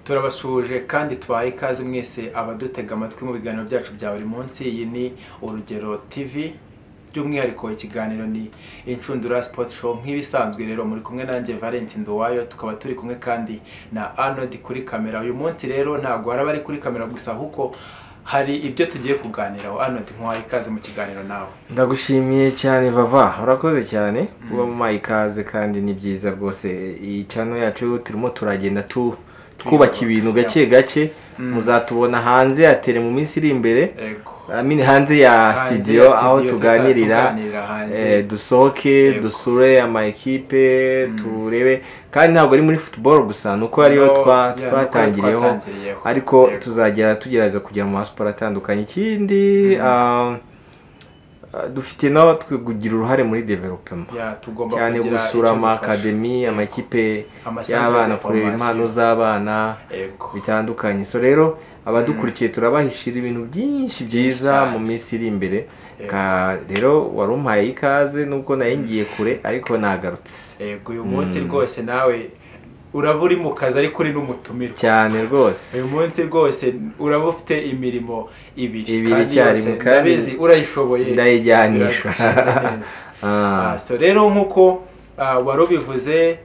turabasuhuje kandi twaye ikaze mwese abadutega amatwi mu biganiro byacu bya buri munsi iyi ni urugero tv by'umwihariko ikiganiro ni inshundura sipoti show nk'ibisanzwe rero muri kumwe nanjye valenti nduwayo tukaba turi kumwe kandi na arnold kuri kamera uyu munsi rero ntabwo hari abari kuri kamera gusa ahubwo hari ibyo tugiye kuganiraho arnold nk'uwaye ikaze mu kiganiro nawe ndagushimiye cyane vava urakoze cyane kuba mumaye ikaze kandi ni byiza rwose iyi cano yacu turimo turagenda tu twubaka ibintu gake gake muzatubona hanze ya tele mu minsi iri imbere yego Amini hanze ya Hanze ya studio aho studio tuganirira tuganirira hanze. eh, dusohoke Yego. dusure amakipe turebe kandi ntabwo ari muri football gusa nuko ariyo No, twa- yeah, twatangiriyeho nuko twatangiriyeho. ariko Yego. tuzagera tugerageza kugera mu masiporo atandukanye ikindi ah, ah, dufite no twe- kugira uruhare muri development ya tugomba cyane kugira gusura icyo dufasha. amakademi amakipe Amasantere y'abana de kureba formation. impano z'abana yego bitandukanye so rero abadukurikiye turabahishira ibintu byinshi byiza cyane. mu minsi iri imbere Ka- rero wari umpaye ikaze nubwo nayo ngiye kure ariko nagarutse yego uyu munsi rwose nawe uraba uri mu kazi ariko uri n'umutumirwa cyane rwose uyu munsi rwose uraba ufite imirimo ibiri Ibiri kandi icyarimwe, yose kandi ndabizi urayishoboye ndayijyanishwa biragushimira neza. Ah, Ah, so rero nk'uko ah, wari ubivuze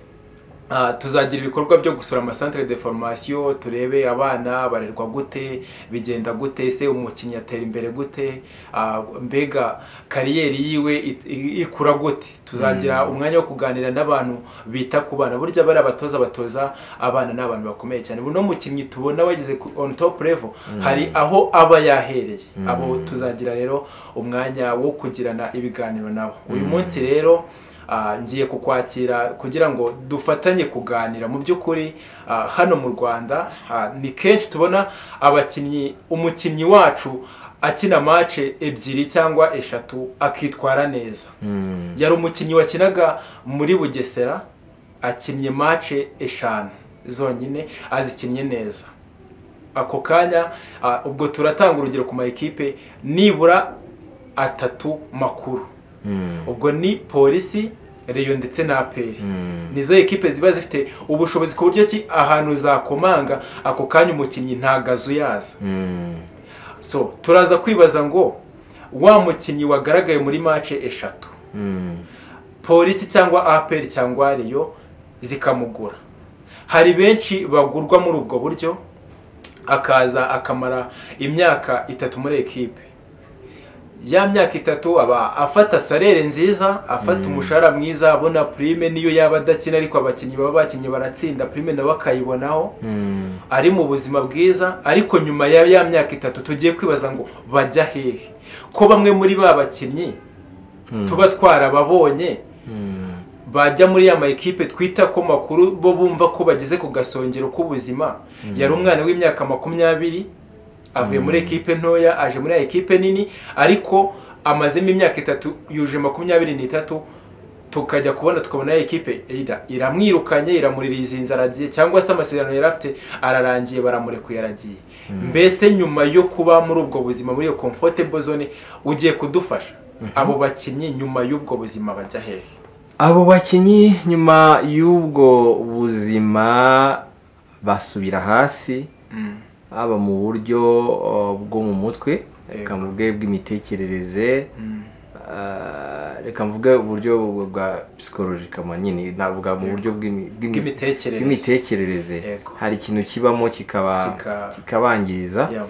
Ah, tuzagira ibikorwa byo gusura amasantere de formation turebe abana barerwa gute bigenda gute se umukinnyi atera imbere gute Ah, mbega kariyeri yiwe it- i- ikura gute tuzagira umwanya wo kuganira n'abantu bita ku bana burya bari abatoza batoza abana ni abantu bakomeye cyane buno mukinnyi tubona wageze ku- on top level hari aho aba yahereye abo tuzagira rero umwanya wo kugirana ibiganiro nabo uyu munsi rero Ah, ngiye kukwakira kugira ngo dufatanye kuganira mu by'ukuri ah, hano mu rwanda ah, ni kenshi tubona abakinnyi umukinnyi wacu akina mace ebyiri cyangwa eshatu akitwara neza mm, yari umukinnyi wakinaga muri bugesera akinnye mace eshanu zonyine azikinnye neza ako kanya ah, ubwo turatanga urugero ku ma ekipe nibura atatu makuru mm, ubwo ni polisi reyo ndetse na aperi mm. nizo ekipe ziba zifite ubushobozi ku buryo ki ahantu zakomanga ako kanya umukinnyi nta gazu yaza Mm, so turaza kwibaza ngo wa mukinnyi wagaragaye muri mace eshatu mm, polisi cyangwa aperi cyangwa reyo zikamugura hari benshi bagurwa muri ubwo buryo akaza akamara imyaka itatu muri ekipe ya myaka itatu aba afata salere nziza afata umushahara mwiza abona prime niyo yaba adakina ariko abakinnyi baba bakinnye baratsinda prime nabo akayibonaho mm, ari mu buzima bwiza ariko nyuma ya ya myaka itatu tugiye kwibaza ngo bajya hehe ko bamwe muri ba bakinnyi Mm. tuba twarababonye mm, bajya muri ya mayikipe twita ko makuru bo bumva ko bageze ku gasongero k'ubuzima yari umwana w'imyaka makumyabiri avuye muri ekipe ntoya aje muri ya ekipe nini ariko amazemo imyaka itatu yuje makumyabiri n'itatu tukajya kubona tukabona ya ekipe either iramwirukanye iramuririza inzara agiye cyangwa se amasezerano yari afite ararangiye baramurekuye aragiye mbese nyuma yo kuba muri ubwo buzima muri iyo comfortable zone ugiye kudufasha abo bakinnyi nyuma y'ubwo buzima bajya hehe abo bakinnyi nyuma y'ubwo buzima basubira hasi Mm. haba mu buryo uh, bwo mu mutwe reka mvuge bw'imitekerereze Mm. Ah, reka mvuge uburyo bwa psikologika nyine navuga mu buryo bw'imi- bw'imi- Bw'imitekerereze. bw'imitekerereze Yego. hari ikintu kibamo kikaba Kika- kikabangiriza Yeah.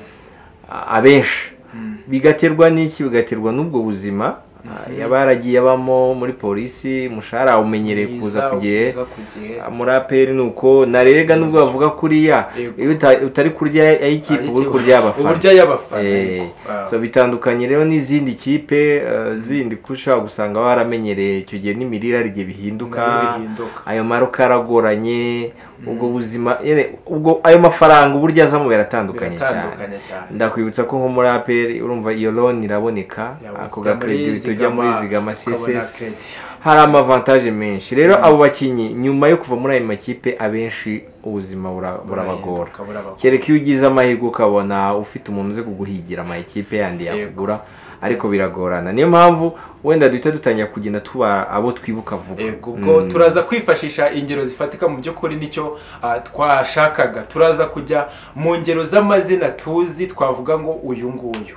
a- abenshi Mm. bigaterwa n'iki bigaterwa n'ubwo buzima Ah, yaba yaragiye abamo muri polisi umushahara awumenyereye kuza Biza- ku gihe biza ku gihe. muri aperi ni uko narerega nubwo bavuga kuriya Yego. iyo uta- utari kurya ay'ikipe uba uri kurya Uba abafana urya y'abafana, Eh, yego. Ah. so bitandukanye rero n'izindi kipe eh, zindi ko ushobora gusanga waramenyereye icyo gihe n'imirire hari igihe bihinduka Nayo bihinduka. ayo maruka aragoranye ubwo buzima yene, ubwo ayo mafaranga uburyo azamo biratandukanye cyane Biratandukanye cyane. ndakwibutsa ko nko muri aperi urumva iyo loni iraboneka Yeah, ako ujya muri gakeredi tujya muri zigama, zigama ukabona sisesi credit. hari amavantaje menshi rero abo bakinnyi nyuma yo kuva muri ayo makipe abenshi ubuzima bura- burabagora Burahinduka, burabagora. kereka iyo ugize amahirwe ukabona ufite umuntu uzi kuguhigira amakipe yandi yakugura ariko biragorana niyo mpamvu wenda duhita dutangira kugenda tuba abo twibuka vuba Yego, ubwo turaza kwifashisha ingero zifatika mu by'ukuri nicyo ah, twashakaga turaza kujya mu ngero z'amazina tuzi twavuga ngo uyu nguyu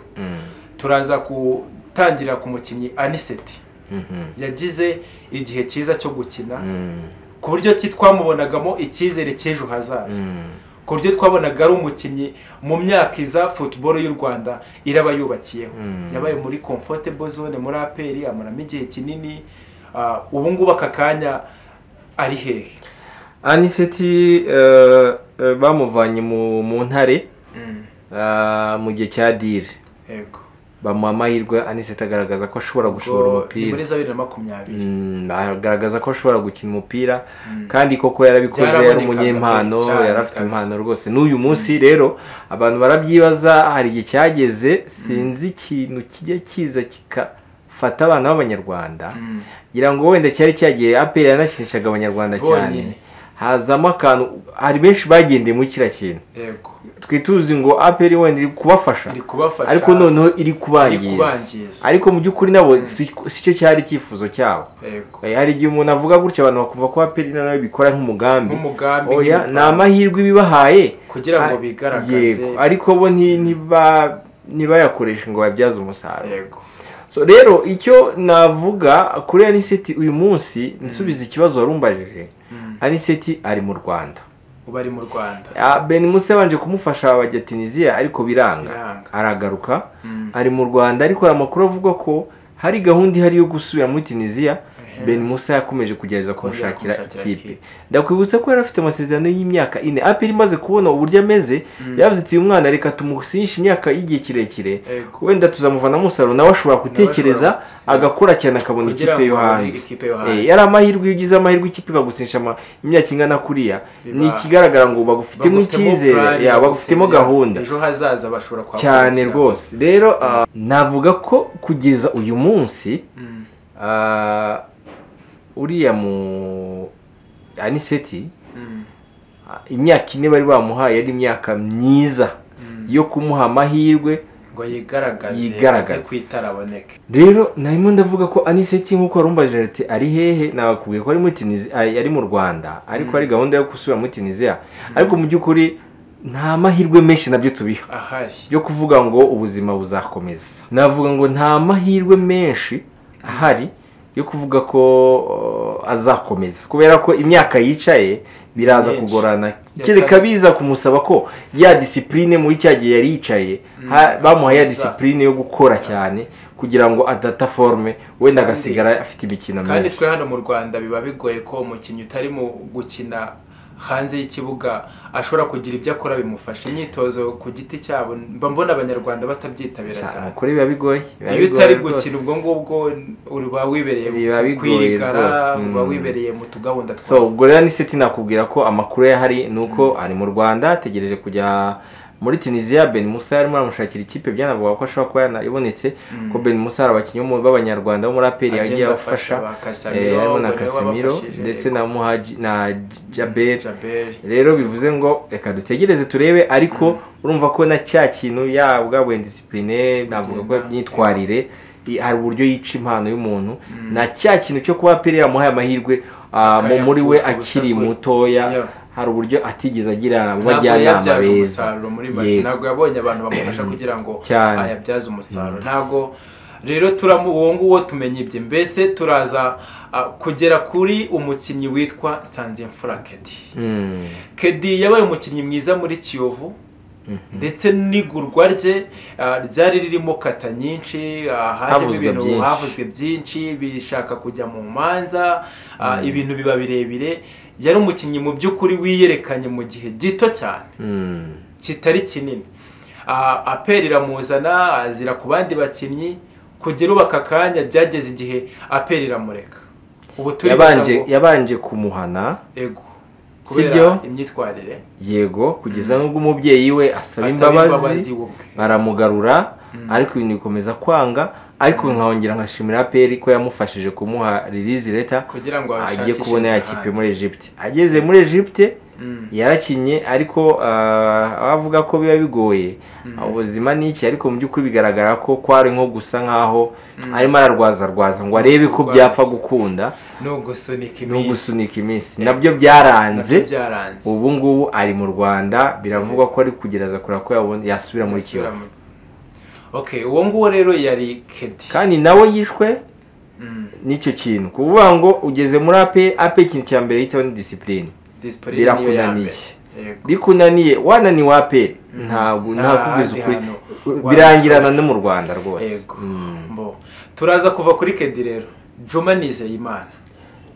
turaza gutangira ku mukinnyi aniseti Mhm. yagize igihe cyiza cyo gukina Mm. ku buryo ki twamubonagamo icyizere cy'ejo hazaza Mm. ku buryo twabonaga ari umukinnyi mu myaka iza futuboro y'u rwanda iraba yubakiyeho Mm. yabaye muri comfortable zone muri aperi amaramo igihe kinini ah, ubu ngubu aka kanya ari hehe aniseti eh, eh, bamuvanye mu mu ntare Mm, ah, mu gihe cya dire yego bamuha amahirwe aniseti agaragaza ko ashobora gushora Ubwo ni muri umupira za bibiri na makumyabiri Mm, agaragaza ko ashobora gukina umupira kandi koko yarabikoze yari Byarabonekaga umunyempano pe, cyane yari afite kabisa. impano rwose n'uyu munsi rero abantu barabyibaza hari igihe cyageze sinzi ikintu kijya kiza kigafata abana b'abanyarwanda Mm. ngira ngo wenda cyari cyagiye aperi yanakinishaga abanyarwanda cyane Bonyine. hazamo akantu hari benshi bagendeye muri kiriya kintu yego twituzi ngo aperi wenda iri kubafasha iri kubafasha ariko noneho iri Iri kubangiza kubangiza. ariko mu by'ukuri nabo si si cyo cyari icyifuzo cyabo yego Eh, hari igihe umuntu avuga gutya abantu bakumva ko aperi nawe bikora nk'umugambi nk'umugambi oya nk'imigambi. ni amahirwe ibibahaye Kugira ngo Ah, bigaragaze. yego ariko bo nti- ntiba- ntibayakoreshe ngo babyaze umusaruro yego so rero icyo navuga kuri aniseti uyu munsi nsubiza ikibazo wari umbajije aniseti ari mu rwanda ubu ari mu rwanda Ah, ben musa yabanje kumufasha bajya tunisiya ariko biranga Biranga. aragaruka Mm. ari mu rwanda ariko hari amakuru avuga ko hari gahunda ihari yo gusubira muri tunisiya Ehe. ben musa yakomeje kugerageza Kongera kumushakira kumushakira ikipe ikipe. ndakwibutsa ko yari afite amasezerano y'imyaka ine aperi imaze kubona uburyo ameze yavuze ati uyu mwana reka tumusinyishe imyaka y'igihe kirekire Yego. wenda tuzamuvanamo umusaruro nawe ashobora kutekereza ashobora gutya. agakora cyane akabona Kugira ikipe yo ngo abone hanze ikipe yo hanze. Eh, yari amahirwe iyo ugize amahirwe ikipe ikagusinyisha ama- imyaka ingana kuriya Biba- ni ikigaragara ngo bagufitemo Bagufitemo plan, icyizere ya bagufitemo bagufitemo- gahunda ejo hazaza bashobora kuhakurikira. cyane rwose rero ah, navuga ko kugeza uyu munsi Mm. ah, uriya mu aniseti Mm. ah, imyaka ine bari bamuhaye ari imyaka myiza yo kumuha amahirwe ngo yigaragaze Yigaragaze. ajye kwitaraboneke rero narimo ndavuga ko aniseti nk'uko warumbajije ati ari hehe nabakubwiye ko ari muri Tunisia- ay- ari mu rwanda ariko ari gahunda yo gusubira muri tunisiya ariko mu by'ukuri nta mahirwe menshi nabyo tubiha ahari byo kuvuga ngo ubuzima buzakomeza navuga ngo nta mahirwe menshi ahari yo kuvuga ko uh, azakomeza kubera ko imyaka yicaye biraza Myinshi. kugorana Ya kereka kabiri. biza kumusaba ko ya disipurine muri cya gihe yari yicaye ha- bamuhaye ya Akomeza. disipurine yo gukora cyane kugira ngo adata forme wenda Kandi- agasigara afite imikino kandi myinshi twe hano mu rwanda biba bigoye ko umukinnyi utari mu gukina hanze y'ikibuga ashobora kugira ibyo akora bimufasha imyitozo ku giti cyabo mba mbona abanyarwanda batabyitabira cyane kuri biba bigoye biba iyo utari bigoye gukina rwose. ubwo ngubwo uba wibereye Biba bigoye kwirigara rwose, uba mm. wibereye mu tugahunda so twawe ubwo rero ni seti nakubwira ko amakuru yahari ni uko ari mu rwanda ategereje kujya muri tunisiya ben musa yarimo aramushakira ikipe byanavuga ko ashobora kuba yanayibonetse ko ben musa hari abakinnyi bo mu- b'abanyarwanda bo muri aperi Agenda yagiye afasha afasha ba Casemiro, eh, harimo na ubwo niwe kasimiro wabafashije, ndetse yego. na muhaji na jaberi jaberi rero bivuze ngo reka dutegereze turebe ariko urumva ko na cya kintu ya bwa wenda disipurine navuga ko Kugenda. imyitwarire i- hari uburyo yica impano y'umuntu na cya kintu cyo kuba pere yamuhaye amahirwe ah, mu- muri we Akayapfusha ubusa akiri kwe. Yeah. mutoya hari uburyo atigeze agira ntabwo abajyanama yabyaje beza umusaruro muri make Yego. ntabwo yabonye abantu bamufasha kugira ngo Cyane. ayabyaze umusaruro ntabwo rero turamu uwo nguwo tumenye ibye mbese turaza ah, kugera kuri umukinnyi witwa sanzimfura kedi Mm. kedi yabaye umukinnyi mwiza muri kiyovu ndetse n'igurwa rye ah, ryari ririmo kata nyinshi ah, hajemo Havuzwe ibintu byinshi. havuzwe byinshi bishaka kujya mu manza ah, ibintu biba birebire yari umukinnyi mu by'ukuri wiyerekanye mu gihe gito cyane Mm. kitari kinini Ah, aperi iramuzana azira ku bandi bakinnyi kugera ubu aka kanya byageze igihe aperi iramureka ubu turibaza yabanje ngo- yabanje kumuhana ego Si byo? kubera imyitwarire yego kugeza n'ubwo umubyeyi we asaba imbabazi we ubwe baramugarura ariko ibintu bikomeza kwanga ariko nkahongera nkashimira aperi ko yamufashije kumuha ririzi leta kugira ngo ajye abishakishirize kubona ya kipe ahandi. muri Egypte ageze muri Egypte Mm. yarakinnye ariko ah, abavuga ko biba bigoye ubuzima ni iki ariko mu by'ukuri bigaragara ko kwari nko gusa nk'aho arimo ararwaza arwaza ngo arebe ko Arwaza. byapfa gukunda ni ugusunika no iminsi gusunika iminsi nabyo byaranze nabyo byaranze ubu ngubu ari mu rwanda biravugwa ko ari kugereza kureba ko yabona yasubira muri kiyovu okay uwo nguwo rero yari kedi kandi nawe yishwe Mm. n'icyo kintu kuvuga ngo ugeze muri ape ape ikintu cya mbere yitaho ni disipurine Discipline niyo ya mbere. Birakunaniye. Yego. bikunaniye wananiwe ape ntabwo Nta ntakubwiza handi ukuri hantu birangirana no mu rwanda rwose Yego. Mm. Mbo. turaza kuva kuri kedi rero juma nizeyimana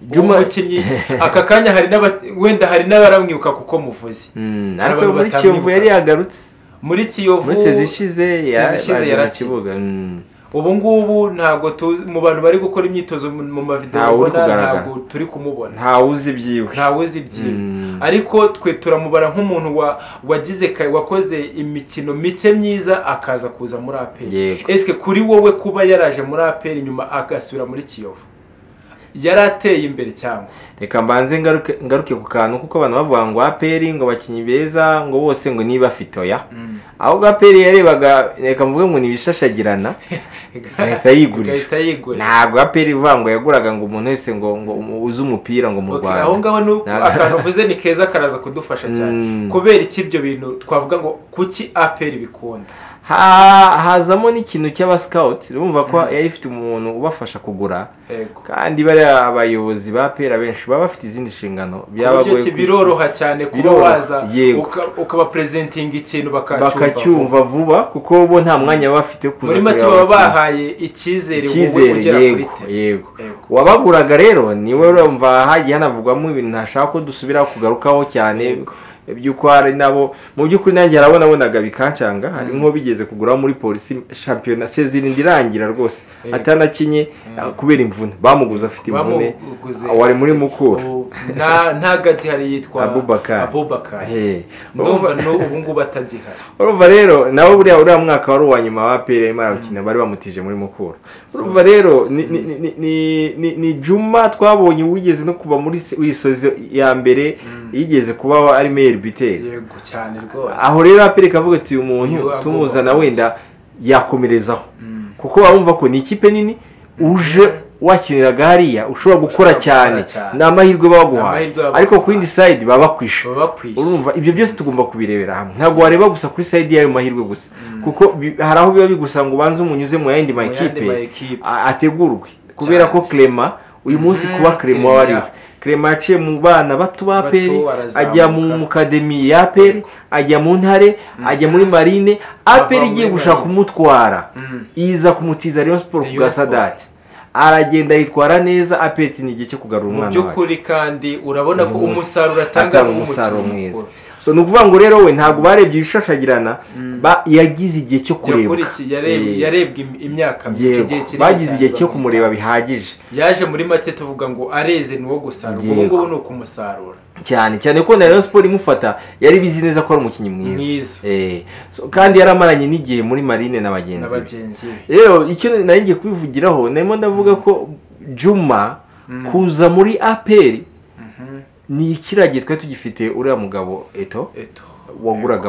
Juma- juma umukinnyi aka kanya hari n'aba- wenda hari n'abaramwibuka kuko muvuze Mm, Hari ariko abantu muri batamwibuka. kiyovu yari yagarutse muri kiyovu muri sezi ishize Sezi ishize yaje mu yarakina. kibuga Mm. ubu ngubu ntabwo tuzi mu bantu bari gukora imyitozo mu- mu mavidewo Ntawe uri ubona kugaragara. ntabwo turi kumubona ntawe uzi ibyiwe ntawe uzi iby'iwe Mm. ariko twe turamubara nk'umuntu wa- wagize ka- wakoze imikino mike myiza akaza kuza muri aperi Yego. esike kuri wowe kuba yaraje muri aperi nyuma agasubira muri kiyovu yari ateye imbere cyangwa reka mbanze ngaruke ngaruke ku kantu kuko abantu bavuga ngo aperi ngo abakinnyi beza ngo bose ngo niba afite oya ahubwo aperi yarebaga reka mvuge ngo nibishashagirana agahita yigurira. agahita yigurira ntabwo aperi ivuga ngo yaguraga ngo umuntu wese ngo ngo uzi umupira ngo mu Okay, rwanda aho ngaho ni uko Ntabwo- akantu uvuze ni keza karaza kudufasha cyane Mm. kubera iki ibyo bintu twavuga ngo kuki aperi bikunda Ha- hazamo n'ikintu cy'abasikawuti urumva ko yari ifite umuntu ubafasha kugura yego kandi bariya abayobozi ba pera benshi baba bafite izindi nshingano uburyo ki ku- biroroha cyane kuba Biroroha, waza yego. uka- ukabapresentinga ikintu bakacyumva bakacyumva vuba kuko bo nta mwanya baba bafite wo kuza muri make kureba baba abakinnyi. bahaye icyizere wowe icyizere ugera kuri yego tere yego Yego. uwabaguraga rero niwe urumva hagiye hanavugwamo ibintu ntashaka ko dusubira kugarukaho cyane Yego. by'uko hari nabo mu by'ukuri nanjye hari abo nabonaga bikancanga hari nko bigeze kugura muri polisi shampiyona sezirindi irangira rwose Yego. atanakinye kubera imvune bamuguze afite imvune Bamuguze- wari muri mukura Ubu- nta- nta gati hari yitwa Abubakar. abubakar He. ndumva n'ubu ubu ngubu atagihari urumva rero nawe buriya uriya mwaka wari uwa nyuma wa peri arimo arawukina bari bamutije muri mukura urumva rero ni ni ni ni ni- ni ni juma twabonye wigeze no kuba muri se- wisozi ya mbere yigeze kuba ari meyeri biteri yego cyane rwose aho rero aperi kavuga ati uyu Uyu muntu agomba tumuzana kuza." wenda yakomerezaho Mm. kuko wumva ko ni ikipe nini uje wakiniraga hariya ushobora gukora gukora cyane cyane. ni amahirwe baguhaye Amahirwe baguha. ariko ku yindi sayidi baba bakwishe baba bakwishe urumva ibyo byose tugomba kubirebera hamwe ntabwo wareba gusa kuri sayidi y'ayo mahirwe gusa kuko bi- hari aho biba bigusaba ngo ubanze umunyuze mu yandi yandi makipe makipe. a- ategurwe kubera ko Clement uyu munsi Mhm, kuba Clement Clement. wariwe Clement yaciye mu bana bato ba Bato, peri arazamuka. ajya mu mu kademi ya peri ajya mu ntare ajya muri marine aperi muri igiye gushaka Marine. kumutwara Mm. iza kumutiza Rayon Sport ku Rayon Sport. gasadati aragenda yitwara neza apeti ni igihe cyo kugarura mu umwana wacu by'ukuri kandi urabona ko umunsi umusaruro atanga atanga ari umusaruro umukinnyi mwiza mukuru. so ni ukuvuga ngo rero we ntabwo barebye ibishashagirana ba- yagize igihe cyo kureba Yakurikiye- yareb- yarebwe im- imyaka myinshi, igihe kinini bagize cyane igihe cyo bamwitaho. kumureba bihagije yaje muri make tuvuga ngo areze ni uwo gusarura Yego. ubu ngubu ni ukumusarura cyane cyane ko na Rayon Sport imufata yari bizi neza ko ari umukinnyi Mwiza. mwiza Eh, so, kandi yaramaranye n'igihe muri marine na bagenzi be n'abagenzi be rero icyo nari ngiye kubivugiraho narimo ndavuga ko juma kuza muri aperi Mhm. ni ikiragiye twari tugifite uriya mugabo eto Eto. waguraga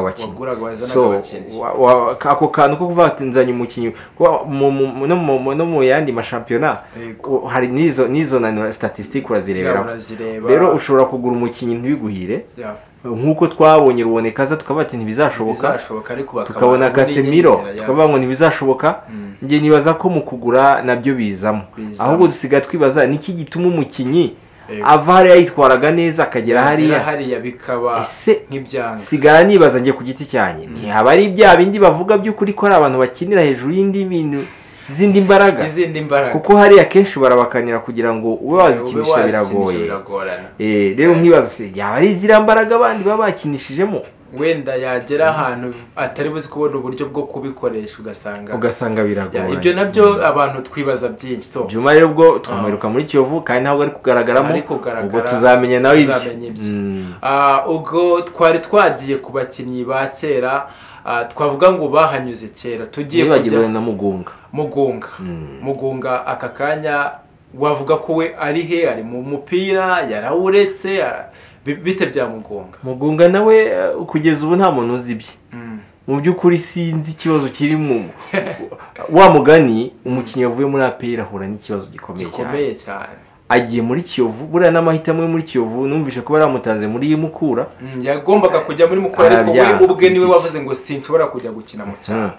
waguraga abakinnyi wazanaga so abakinnyi wa- wa- ako kantu ko kuvuga ati nzanye umukinnyi kuba mu- mu- no mu- no mu yandi mashampiyona Yego. u- hari n'izo n'izo na statisitike Ya, urazireberaho urazireba rero ushobora kugura umukinnyi ntibiguhire Ya, nk'uko twabonye rubonekaza tukavuga ati ntibizashoboka bizashoboka ariko bakaba- tukabona gasemiro n'inyongera, ya. tukavuga ngo ntibizashoboka Mm. njye nibaza ko mu kugura nabyo bizamo Bizamo. ahubwo dusigaye twibaza niki gituma umukinnyi Yego. ava hariya yitwaraga neza akagera hariya hariya hariya bikaba ese nk'ibyanga sigara nibaza njye ku giti cyanjye ntihaba ari bya bindi bavuga by'ukuri ko ari abantu bakinira hejuru y'indi bintu z'indi mbaraga izindi mbaraga kuko hariya kenshi barabakanira kugira ngo ube Ube wazikinisha wazikinisha biragoye biragorana Eh, rero nkibaza se yaba ari ziriya mbaraga abandi baba bakinishijemo wenda yagera ahantu atari buzi kubona uburyo bwo kubikoresha ugasanga ugasanga Ya, biragoye ibyo nabyo abantu twibaza byinshi so juma rero ubwo twamwiruka muri kiyovu kandi ntabwo ari kugaragaramo Ari kugaragara, ubwo tuzamenya nawe tuzamenya ibye. ibye Mm. Ah, ubwo twari twagiye ku bakinnyi ba kera ah, twavuga ngo bahanyuze kera tugiye nibagiwe kujya na mugunga mugunga mugunga aka kanya wavuga ko we ari he ari mu mupira yarawuretse ah, bi- bite bya mugunga mugunga nawe eh, kugeza ubu nta muntu uzi ibye Mm. mu by'ukuri sinzi ikibazo kiri mu wa mugani umukinnyi wavuye muri aperi ahura n'ikibazo gikomeye cyane gikomeye cyane agiye muri kiyovu buriya n'amahitamo yo muri kiyovu numvise ko baramutaze muri mukura Mm, yagombaga kujya muri mukora ariko we Arabyanga. ubwe niwe wavuze ngo sinshobora kujya gukina mu cyaro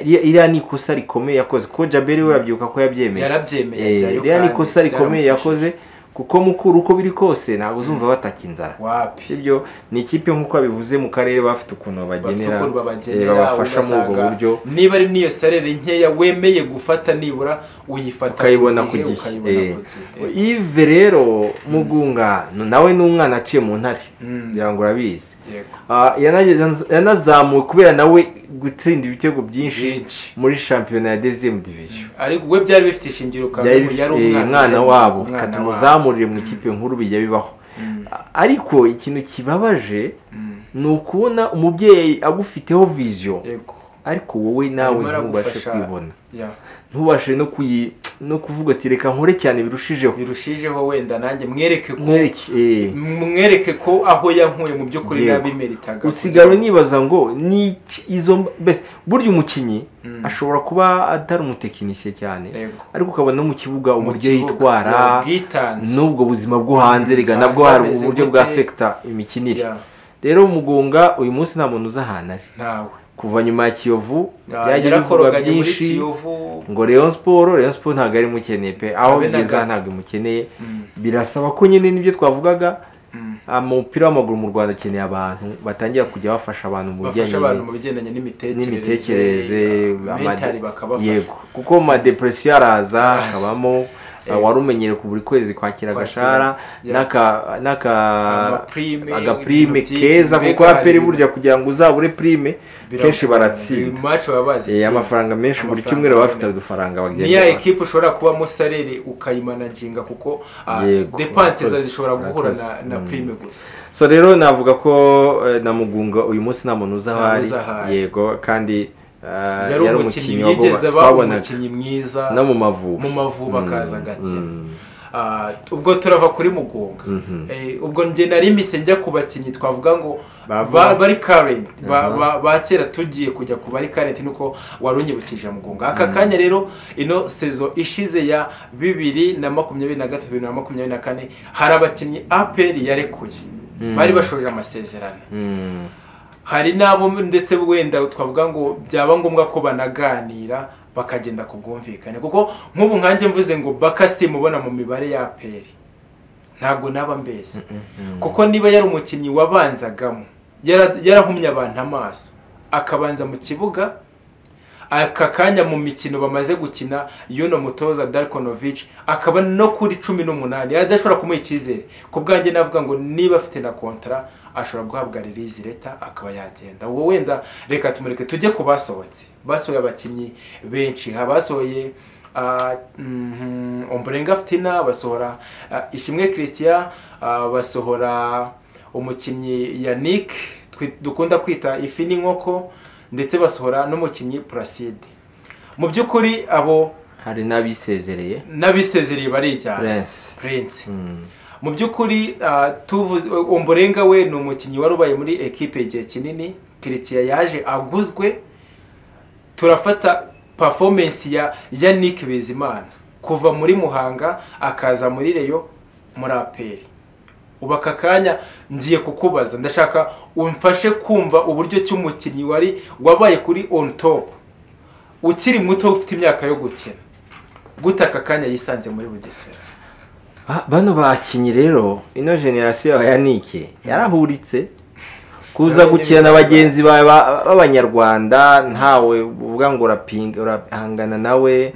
Iriya- iriya ni ikosa rikomeye yakoze ko jaberi we urabyuka ko yabyemeye yarabyemeye Eh, ajyayo iriya ni kandi ikosa rikomeye byaramufashije. yakoze kuko mukura uko biri kose ntabwo uzumva bataka inzara wapi sibyo ni ikipe nk'uko babivuze mu karere bafite ukuntu bafite babagenera ukuntu eh, babagenera babafasha muri ubwo ugasanga buryo niba ari n'iyo sarere nkeya wemeye gufata nibura uyifata ukayibona ku ku gihe, gihe ukayibona Eh, ku gihe. ive rero mugunga no- nawe ni umwana aciye mu ntare Mm. ngira ngo urabizi Yego. Ah, yanageze- yanazamuwe kubera nawe gutsinda ibitego byinshi Byinshi. muri shampiyona ya dezemu diviziyo ariko we byari bifite ishingiro ukaba byari ubu yari bifite umwana yari wabo umwana katuma wabo. uzamurire mu ikipe nkuru bijya bibaho Mm, A- ariko ikintu kibabaje mm. ni ukubona umubyeyi agufiteho viziyo yego ariko wowe nawe Arimo ntubashe aragufasha. kuyibona ya ntubashe no kuyi no kuvuga ati reka nkore cyane birushijeho birushijeho wenda nanjye mwereke ko mwereke eh. mwereke ko aho yankuye mu by'ukuri Yego. nabimeritaga usigara unibaza ngo ni iki- izo mb- mbese burya umukinnyi Mm. ashobora kuba atari umutekinisiye cyane Yego. ariko ukabona no mu kibuga Mu uburyo kibuga, yitwara ubwitange. n'ubwo buzima bwo hanze rega Hanze nabwo hari ameze uburyo gute? bwa fekita imikinire Ya, rero mugunga uyu munsi nta muntu uzi ahantu ari ntawe kuva nyuma ya kiyovu Ya, byagiye bivugwa yarakoroganye muri byinshi Kiyovu. ngo Rayon Sport Rayon Sport ntabwo ari mukeneye pe aho Abe na byiza gato. ntabwo imukeneye Mm, birasaba ko nyine nibyo twavugaga mm. umupira w'amaguru mu rwanda ukeneye abantu batangira kujya bafasha abantu mu bafasha abantu bijyanye mu bigendanye n'imitekerereze n'imitekerereze ah, amade- mentali bakabafasha yego kuko madepresiyo araza Araza. akabamo Yego. wari umenyere ku buri kwezi kwakira agashahara ya. n'aka- n'aka Amaprime, agaprime ibintu byinshi, keza kuko mbega hari aperi ibintu- burya kugira ngo uzabure prime Biragoye. kenshi baratsinda Match baba bazi Eh, intsinzi. amafaranga menshi buri Amafaranga cyumweru baba bafite aboneka. udufaranga bagenda niya baha. ekipe ushobora kubamo sarere ukayimanajinga kuko ah, Yego, depanse murakoze, zishobora guhura na, murakoze. na Mm. prime gusa so rero navuga ko eh, na mugunga uyu munsi nta muntu uzi aho Nta ari uzi aho ari. yego kandi eh, yari umukinnyi wabo yigeze aba twabonaga umukinnyi mwiza no mu mavubi mu Mavubi akaza agakina. mm. Ah, ubwo turava kuri mugunga Mhm. Eh, ubwo njye nari mise njya ku bakinnyi twavuga ngo Bava. ba- bari karenti ba ba- ba kera tugiye kujya ku bari karenti nuko wari unyibukije mugunga aka kanya rero ino sezo ishize ya bibiri na makumyabiri na gatatu bibiri na makumyabiri na kane hari abakinnyi aperi yarekuye Mm. bari bashoje amasezerano Mm. hari n'abo ndetse wenda twavuga ngo byaba ngombwa ko banaganira bakagenda ku bwumvikane kuko nk'ubu nkanjye mvuze ngo baka simubona mu mibare ya peri ntabwo naba mbeshya kuko niba yari umukinnyi wabanzagamo yara- yarahumye abantu amaso akabanza mu kibuga aka kanya mu mikino bamaze gukina yuno mutoza Darkonovic akaba no kuri cumi n'umunani adashobora kumuha icyizere ku bwanjye navuga ngo niba afite na kontara ashobora guhabwa release leta akaba yagenda uwo wenda reka tumureke tujye ku basohotse basohoye abakinnyi benshi habasohoye ah, mhm, Ombolenga Fitina basohora ah, Ishimwe Christian ah, basohora umukinnyi Yannick twi- dukunda kwita ifi n'inkoko ndetse basohora n'umukinnyi Placide mu by'ukuri abo hari n'abisezereye n'abisezereye barijyana prince Prince Mm. mu by'ukuri ah, tuvuze omborenga we ni umukinnyi wari ubaye muri ekipe igihe kinini kiritsiya yaje aguzwe turafata performance ya yannick bizimana kuva muri muhanga akaza muri reyo muri aperi ubu aka kanya ngiye kukubaza ndashaka umfashe kumva uburyo ki umukinnyi wari wabaye kuri on top ukiri muto ufite imyaka yo gukina gute aka kanya yisanze muri bugesera Ba- bano bakinnyi rero ino generasiyo ya yanike yarahuritse kuza Yabaye gukina na n'ibizaza. bagenzi ba- ba- b'abanyarwanda ntawe uvuga ngo uraping- urahangana nawe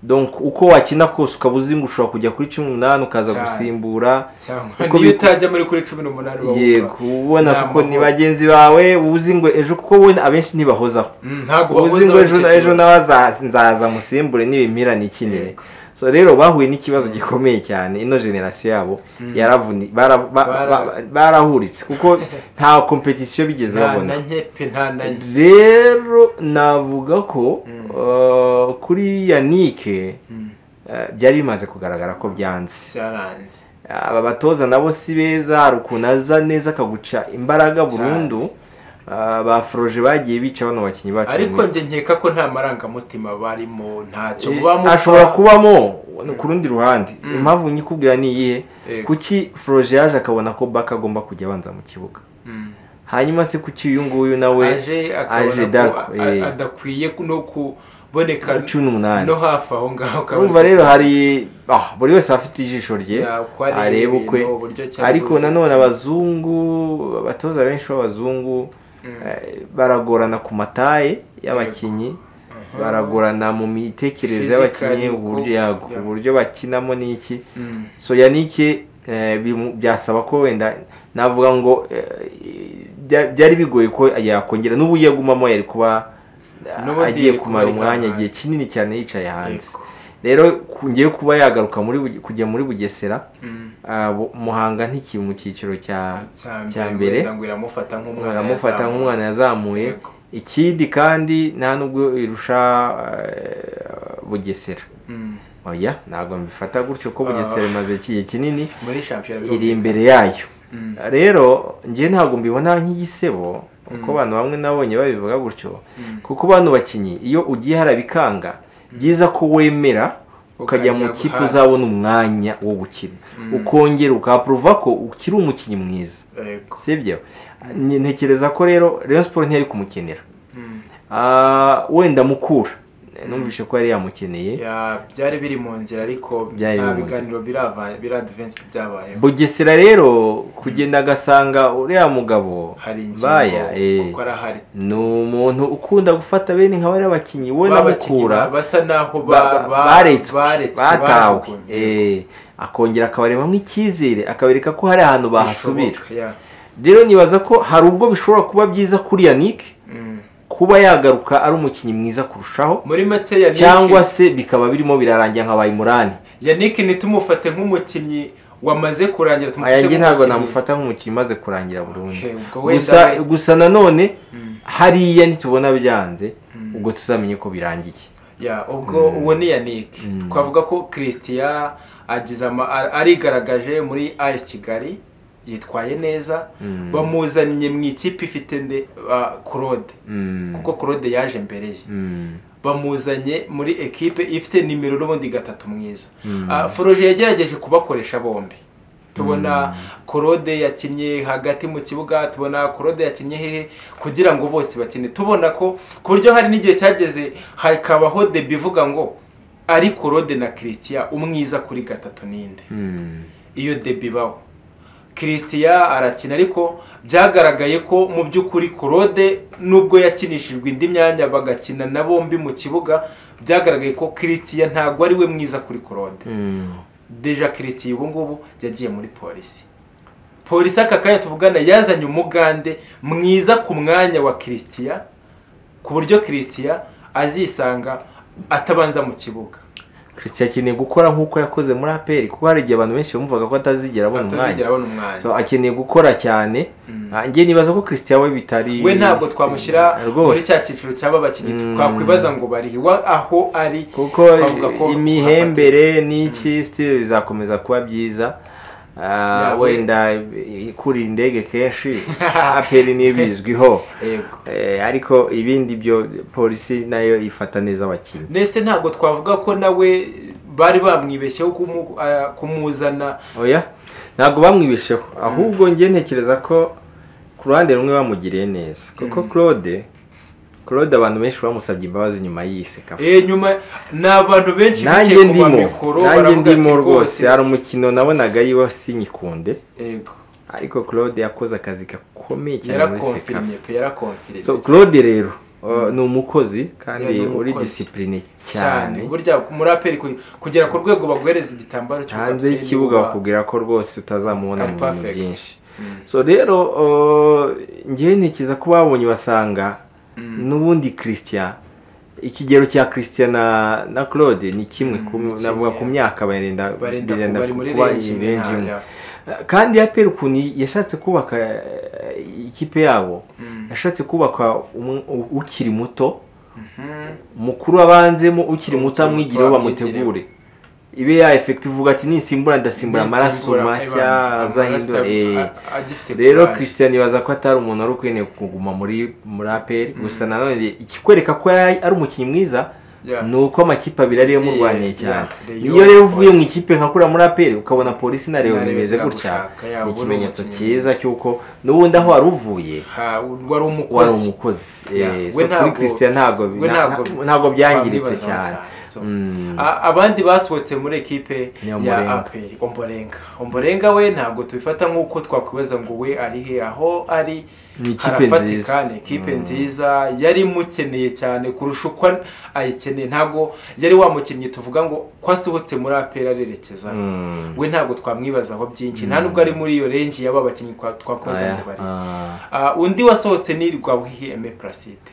donc uko wakina kose ukaba uzi ngo ushobora kujya kuri cumi n'umunani ukaza Cyane. gusimbura cyangwa Uko niyo bi- utajya muri kuri cumi n'umunani uba yego wumva. ubona Nta kuko ni mahoro. bagenzi bawe uba uzi ngo ejo kuko we abenshi ntibahozaho Mm, ntabwo uba uzi bahuza ngo ejo icyo ejo kibazo. nawe azaza- nzaza musimbure nibimira nikinire so rero bahuye n'ikibazo gikomeye cyane ino generasiyo yabo yaravuni bara- ba- Bara- ba- barahuritse kuko nta kompetisiyo bigeze nta na babona nke pe nta na nke rero navuga ko uh, kuri yanike Mm, uh, byari bimaze kugaragara ko byanze byaranze aba batoza nabo si beza hari ukuntu aza neza akaguca imbaraga burundu uh, ba foroje bagiye bica bano bakinnyi bacu ariko b'imikino. njye nkeka ko nta marangamutima barimo ntacyo Eh, mubamo ashobora kubamo ku rundi ruhande impamvu nyikubwira ni iyihe Yego. kuki foroje yaje akabona ko baka agomba kujya abanza mu kibuga Mm. hanyuma se kuki uyu nguyu nawe aje akabona aje ko dako, a- eh. adakwiye no kuboneka cumi n'umunani no hafi aho ngaho urumva rero hari ah, buri wese aba afite ijisho rye Ya, uko areba areba ibintu, ukwe uburyo ki ariko abivuze. nanone abazungu abatoza benshi b'abazungu eh, baragorana ku mataye y'abakinnyi baragorana mu mitekerereze Physically, y'abakinnyi uko- uburyo yago yeah. uburyo bakinamo n'iki so yanike eh, bimu- byasaba ko wenda navuga ngo eh, bya- byari bigoye ko yakongera n'ubu iyo agumamo yari kuba eh, N'ubundi agiye yari kuba kumara ari umwanya hanze. igihe kinini cyane yicaye hanze Yego. rero ngiye kuba yagaruka muri Buge- kujya muri bugesera ah, Bu- muhanga ntikiri mu cyiciro cya cya mbere ngo iramufata nk'umwana baramufata yazamuye. nk'umwana yazamuye Yego. ikindi kandi nta nubwo irusha eh, bugesera Mm. oya ntabwo mbifata gutyo ko bugesera imaze ikihe kinini muri shampiyona iri birumvikana. imbere yayo Mm. rero njye ntabwo mbibona nk'igisebo uko abantu bamwe nabonye babivuga gutyo kuko bano bakinnyi iyo ugiye hari abikanga byiza ko wemera ukajya mu Ukajya kipe hasi. uzabona umwanya wo gukina ukongera ukapuruva ko ukiri umukinnyi mwiza Yego. sibyo Ni- ntekereza ko rero Rayon Sport ntiyari kumukenera Mm. Ah, wenda mukura numvise ko yari yamukeneye Ya, byari biri mu nzira ariko Byari nta biri mu biganiro birava- biradivensi byabayeho bugesera rero kugenda agasanga uriya mugabo hari ingingo baya eh, kuko arahari ni umuntu ukunda gufata bene nka bariya bakinnyi we Ba na bakinnyi ba- mukura basa n'aho ba- ba- ba- ba- baretswe baretswe, batawe bajugunywe. Eh, akongera akabarebamo icyizere akabereka ko hari ahantu bahasubira Bishoboka, ya. rero nibaza ko hari ubwo bishobora kuba byiza kuri Yannick Mm. kuba yagaruka ari umukinnyi mwiza kurushaho muri make Yannick- cyangwa se bikaba birimo birarangira nka bayimurani Yannick ntitumufate nk'umukinnyi wamaze kurangira tumufate aya nge ntabwo nk'umukinnyi. namufata nk'umukinnyi umaze kurangira burundu Okay, ubwo wenda gusa we- gusa nanone Mm. hariya nitubona byanze ubwo tuzamenye ko birangiye ya ubwo uwo ni yannick twavuga ko christian agize ama- a- arigaragaje muri as kigali yitwaye neza Mm. bamuzaniye mu ikipe ifite nde ah, claude Mm. kuko claude yaje mbere ye Mm. bamuzanye muri ekipe ifite nimero n'ubundi gatatu mwiza Mm. Ah, foroje yagerageje kubakoresha bombi tubona korode yakinnye hagati mu kibuga tubona korode yakinnye hehe kugira ngo bose bakine tubona ko ku buryo hari n'igihe cyageze hakabaho debi ivuga ngo ari korode na christian umwiza kuri gatatu ninde Mm. iyo debi ibaho christian arakina ariko byagaragaye ko mu by'ukuri korode nubwo yakinishijwe indi myanya bagakina na bombi mu kibuga byagaragaye ko christian ntabwo ari we mwiza kuri korode Mm. deja kiritiye ubu ngubu yagiye muri polisi polisi aka kanya tuvugana yazanye umugande mwiza ku mwanya wa kiritiya ku buryo kiritiya azisanga atabanza mu kibuga Christian akeneye gukora nk'uko yakoze muri APR kuko hari igihe abantu benshi bamvugaga ko atazigera abona atazigera umwanya abona umwanya so akeneye gukora cyane Ah, njye nibaza ko Christian we bitari we ntabwo twamushyira muri rwose cya cyiciro cy'aba bakinnyi twakwibaza ngo barihe wa aho ari kuko twavuga ko imihembere n'iki still bizakomeza kuba byiza Ah, Yawe. wenda ikura indege kenshi APR niyo bizwiho yego Eh, ariko ibindi byo polisi nayo ifata neza abakinnyi ndetse ntabwo twavuga ko nawe bari bamwibeshyeho kumu- ah, kumuzana oya ntabwo bamwibesheho ahubwo njye ntekereza ko ku ruhande rumwe bamugiriye neza kuko claude claude abantu benshi bamusabye imbabazi nyuma y'iyise kafu Eh, nyuma ni abantu benshi nanjye bicaye ku ndimo mamikoro nanjye baravuga ati ndimo rwose rwose hari umukino nabonaga yiwe sinyikunde yego ariko claude yakoze akazi gakomeye cyane muri sekafu yarakomfirimye pe yarakomfirimye so claude rero Uh, ni umukozi kandi Yeah, ni uri umukozi. disipurine cyane cyane burya umuraperi ku- kugera ku rwego baguhereza igitambaro hanze cy'ubwabyeyi y'ikibuga wa- bakubwira ko rwose utazamubona Ari mu bintu perfect. byinshi Mm. so rero uh, njyewe ntekereza ko babonye basanga n'ubundi christian ikigero cya christian na, na claude ni kimwe ku- Mm, kimwe. navuga ku myaka barenda Barenda ku- birenda bari muri kuba range imwe, range nta- imwe. ya. kandi ya peri ukuntu yashatse kubaka eh, ikipe yabo Mm. yashatse kubaka umwe- u- ukiri muto Mhm. mukuru wabanzemo ukiri muto amwigireho amwigire. bamutegure ibe ya efekiti uvuga ati nisimbura ndasimbura amaraso Nsimbura, mashya aywa, azahindura amaraso eh. a- agifite rero courage. christian ibaza ko atari umuntu wari ukwiriye kuguma muri muri aperi gusa nanone ikikwereka ko yari ari umukinnyi mwiza Yeah. ni uko amakipe abiri ariyo murwaniye Yeah, cyane yeah, iyo rero uvuye mu Leon ikipe nka kuriya muri aperi ukabona polisi na leon Na Leon bimeze gutya ziragushaka, yeah, uba ni uri ikimenyetso umukinnyi cyiza mwiza. cy'uko n'ubundi aho wari uvuye Ha, wari wari umukozi umukozi Yeah. Eh, We so kuri ntabwo- christian ntabwo bi- we na- ntabwo- na- ntabwo byangiritse bamwibazaho cyane So, Mm. a- abandi basohotse muri ekipe Ni ya Ombolenga. aperi omborenga omborenga we ntabwo tubifata nk'uko twakwibaza ngo we ari he aho ari Ni ikipe harafatika nziza. ni ikipe nziza yari imukeneye cyane kurusha uko ayikeneye ntabwo yari wamukinnyi tuvuga ngo ko asohotse muri aperi arerekeza Mm. we ntabwo twamwibazaho byinshi nta nubwo ari muri iyo renji y'aba bakinnyi twa- twakozanye Aya, bari ah. Ah, undi wasohotse ni rwawihi eme placide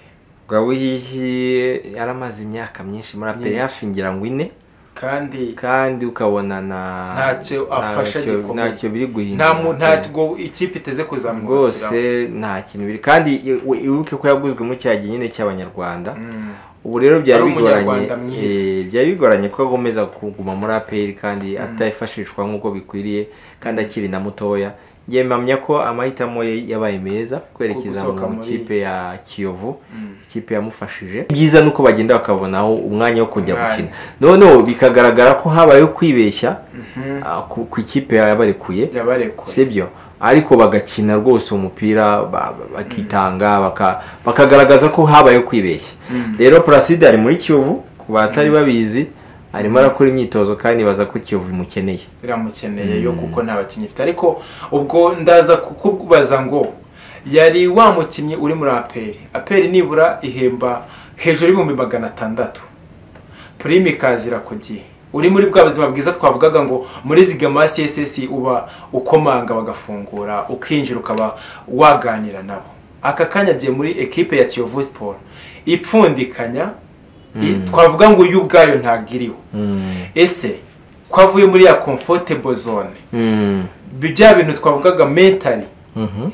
Gawihihi yaramaze imyaka myinshi muri aperi hafi ngira ngo ine kandi kandi ukabona na Ntacyo afasha ntacyo- gikomeye. ntacyo biri guhindura nta mu- ntabwo ikipe iteze rwose kuzamukira nta kintu biri kandi i- we- ibuke ko yaguzwe mu cyagihe nyine cy'abanyarwanda ubu rero byari Ari bigoranye umunyarwanda mwiza. eh, byari bigoranye ko agomeza kuguma muri aperi kandi atafashishwa nk'uko bikwiriye kandi akiri na mutoya yemamya ko amahitamo ye yabaye meza kwerekeza Gusohoka mu muri- kipe ya kiyovu ikipe yamufashije byiza ni uko bagenda bakabonaho umwanya wo kujya Umwanya. gukina noneho bikagaragara ko habayeho kwibeshya ah, ku ku ikipe yabarekuye yabarekura sibyo ariko bagakina rwose umupira ba- ba- bakitanga baka- bakagaragaza ko habayeho kwibeshya rero paraside ari muri kiyovu ku batari babizi arimo arakora imyitozo kandi ibaza ko kiyovu imukeneye biramukeneye yo kuko nta bakinnyi ifite ariko ubwo ndaza kukubaza ngo yari wa mukinnyi uri muri aperi aperi nibura ihemba hejuru y'ibihumbi magana atandatu purime ikazira ku gihe uri muri bwa buzima bwiza twavugaga ngo muri zigama css uba ukomanga bagafungura ukinjira ukaba waganira nabo aka kanya agiye muri ekipe ya kiyovu siporo ipfundikanya i- twavuga ngo uyu ubwayo ntabwo iriho ese ko avuye muri ya comfortable zone Mm. bya bintu twavugaga mentally Mhm.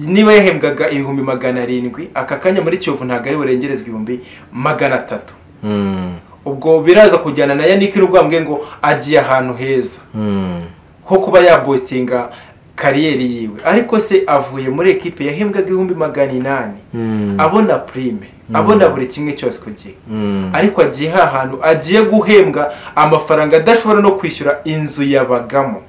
niba yahembwaga ibihumbi magana arindwi aka kanya muri kiyovu ntabwo ari burengerezwe ibihumbi magana atatu Mm. ubwo biraza kujyana na yannick rwambwe ngo agiye ahantu heza Mm. nko kuba yabostinga kariyeri yiwe ariko se avuye muri ekipe yahembwaga ibihumbi magana inani Mm. abona prime abona buri kimwe cyose ku gihe Mm. ariko agiye ha hantu agiye guhembwa amafaranga adashobora no kwishyura inzu yabagamo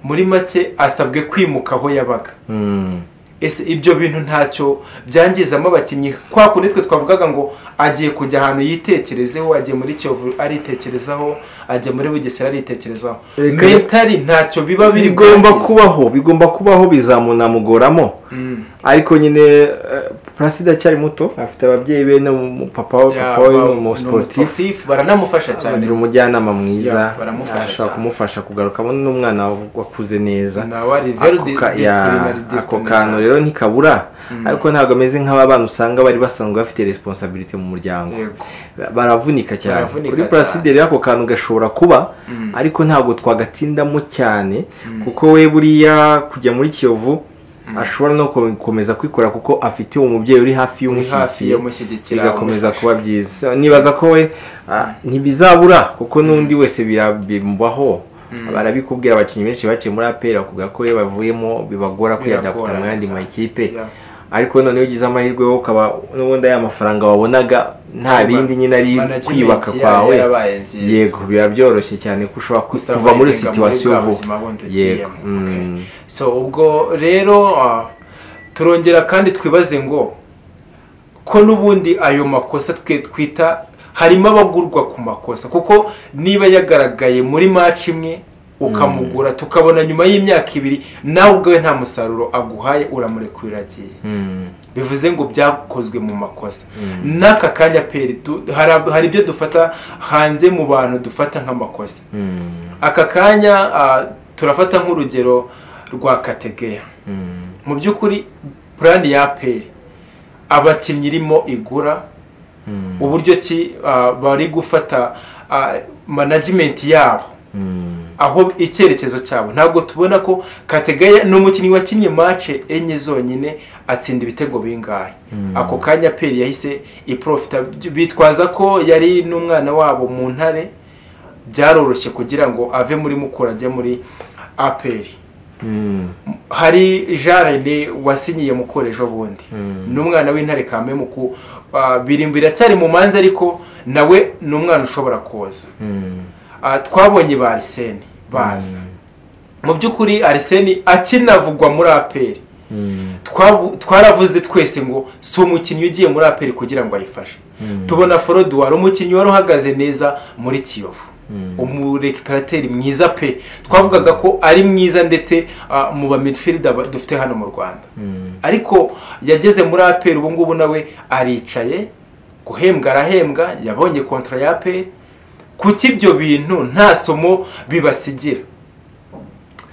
muri make asabwe kwimuka aho yabaga Mm. ese ibyo bintu ntacyo byangizamo abakinnyi kwa kundi twe twavugaga ngo agiye kujya ahantu yitekerezeho agiye muri kiyovu aritekerezaho ajya muri bugesera aritekerezaho Reka- mentali ntacyo biba biri bigomba kwangiza. kubaho bigomba kubaho bizamunamugoramo Mm. ariko nyine eh, Placide acyari muto afite ababyeyi be n'umupapa we Ya, papa we ba- ni ni umusiporutifu umusportif, baranamufasha cyane agira umujyanama Ya, mwiza baramufasha ashobora cyane. kumufasha kugarukamo n'umwana wakuze neza nawe ari very Ako di- ka- ya, disciplinary, ako disciplinary. kantu rero ntikabura ariko ntabwo ameze nk'aba bana usanga bari basanzwe bafite responsabilite mu muryango Yego. baravunika cyane Baravunika kuri placide rero ako kantu gashobora kuba ariko ntabwo twagatsindamo cyane kuko we buriya kujya muri kiyovu ashobora no gukomeza kwikora kuko afite umubyeyi uri hafi uri hafi y'umushyigikiye yamushyigikira bigakomeza kuba byiza nibaza ko we ah, ntibizabura kuko n'undi wese birabimubaho barabikubwira abakinnyi benshi baciye muri aperi bakubwira ko iyo bavuyemo bibagora kwiyadapta mu yandi Biragorana makipe cyane. Yeah. ariko noneho ugize amahirwe yo ukaba n'ubundi aya mafaranga wabonaga nta Kuba- bindi nyine ari management kwibaka ya- kwawe yarabaye nziza. yego biba byoroshye cyane ko ushobora ku- Gusa kuva muri wigenga muri situwasiyo bwa buzima vuba bundi yego ugiyemo, mm. okay. so ubwo rero ah, turongera kandi twibaze ngo ko n'ubundi ayo makosa twe twita harimo abagurwa ku makosa kuko niba yagaragaye muri match imwe ukamugura tukabona nyuma y'imyaka ibiri nawe ubwawe nta musaruro aguhaye uramurekurira agiye Mm. bivuze ngo byakozwe mu makosa n'aka kanya peri hari ibyo dufata hanze mu bantu dufata nk'amakosa aka kanya turafata nk'urugero rwa kategeya mu by'ukuri purani ya peri abakinnyi irimo igura uburyo ki bari gufata manajimenti yabo aho icyerekezo cyabo ntabwo tubona ko kategaya ni umukinnyi wakinnye mace enye zonyine atsinda ibitego bingahe ako kanya peri yahise iporofita bitwaza ko yari n'umwana wabo mu ntare byaroroshye kugira ngo ave muri mukura ajye muri aperi hari jaride wasinyiye mukura ejo bundi n'umwana w'intare kamemuku birindwi biracyari mu manza ariko nawe ni umwana ushobora kuza twabonye ba ariseni baza mu by'ukuri ariseni akinavugwa muri aperi twaravuze twese ngo si umukinnyi ugiye muri aperi kugira ngo ayifashe tubona foroduwari umukinnyi wari uhagaze neza muri kiyovu umurekiparateri mwiza pe twavugaga ko ari mwiza ndetse mu ba midifirida dufite hano mu rwanda ariko yageze muri aperi ubu ngubu nawe aricaye guhembwa arahembwa yabonye kontra ya aperi kuki ibyo bintu nta somo bibasigira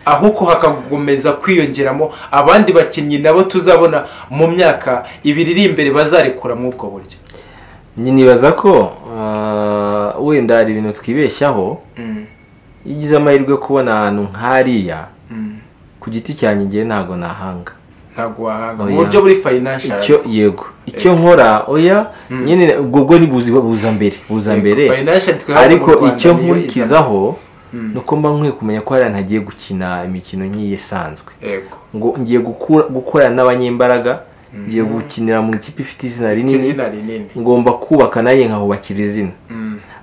ahubwo hakakomeza kwiyongeramo abandi bakinnyi nabo tuzabona mu myaka ibiri iri imbere bazarekura muri ubwo buryo nibaza ko wenda hari ibintu twibeshyaho iyo ugize amahirwe yo kubona ahantu nk'ariya ku giti cyanjye igihe ntabwo nahanga ntabwo wahanga mu buryo buri fayinanshaje icyo yego icyo nkora oya nyine ubwo bwo buza mbere buza mbere ariko icyo nkurikizaho ni uko mba nkwiye kumenya ko hariya ntagiye gukina imikino nk'iyi isanzwe ngo ngiye gukorana n'abanyembaraga ngiye gukinira mu ikipe ifite izina rinini ngomba kubaka nanjye nkahubakira izina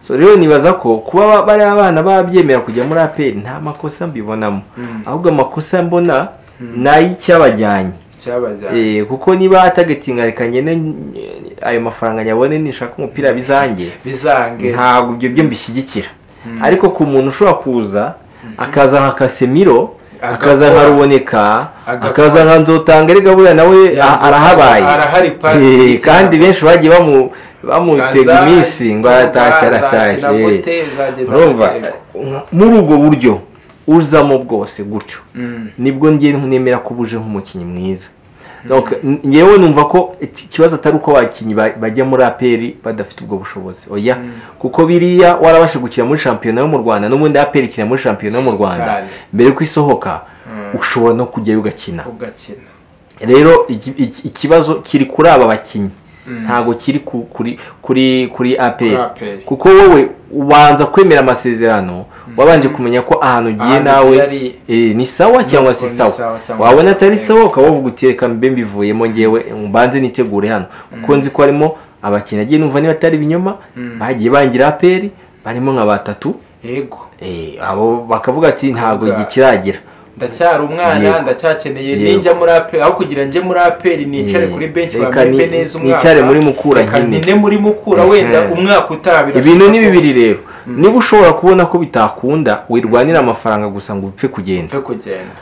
rero nibaza ko kuba bariya abana babyemera kujya muri aperi nta makosa mbibonamo ahubwo amakosa mbona ni ay'icyabajyanye kuko niba atagatinga reka nyine ayo mafaranga nyabone nishaka umupira bizange ntabwo ibyo byo mbishyigikira ariko ku muntu ushobora kuza akaza nka kasemiro akaza nka ruboneka akaza nka nzotanga erega buriya nawe arahabaye kandi benshi bagiye bamutega iminsi ngo aratashye aratashye muri ubwo buryo uzamo bwose gutyo nibwo nemera ko uje nk'umukinnyi mwiza ngewe numva ko ikibazo atari uko abakinnyi bajya muri aperi badafite ubwo bushobozi oya kuko biriya warabasha gukina muri shampiyona yo mu rwanda n'ubundi aperi ikina muri shampiyona yo mu rwanda mbere ko isohoka ushobora no kujyayo ugakina rero ikibazo kiri kuri aba bakinnyi ntabwo kiri kuri aperi kuko wowe ubanza kwemera amasezerano wabanje kumenya ko ahantu ugiye nawe ni sawa cyangwa si sawa wabona atari sawa ukaba wavuga uti reka mbe mbivuyemo ngewe mbanze nitegure hano kuko nzi ko harimo abakinnyi agiye numva niba atari ibinyoma bagiye bangira aperi barimo nka batatu abo bakavuga ati ntabwo gikiragira ndacyari umwana ndacyakeneye ninjya muri aperi aho kugira njye muri aperi nicare kuri benshi bamembe neza umwaka nicare muri mukura nyine muri mukura wenda umwaka utabira ibintu ni bibiri rero niba ushobora kubona ko bitakunda wirwanira amafaranga gusa ngo upfe kugenda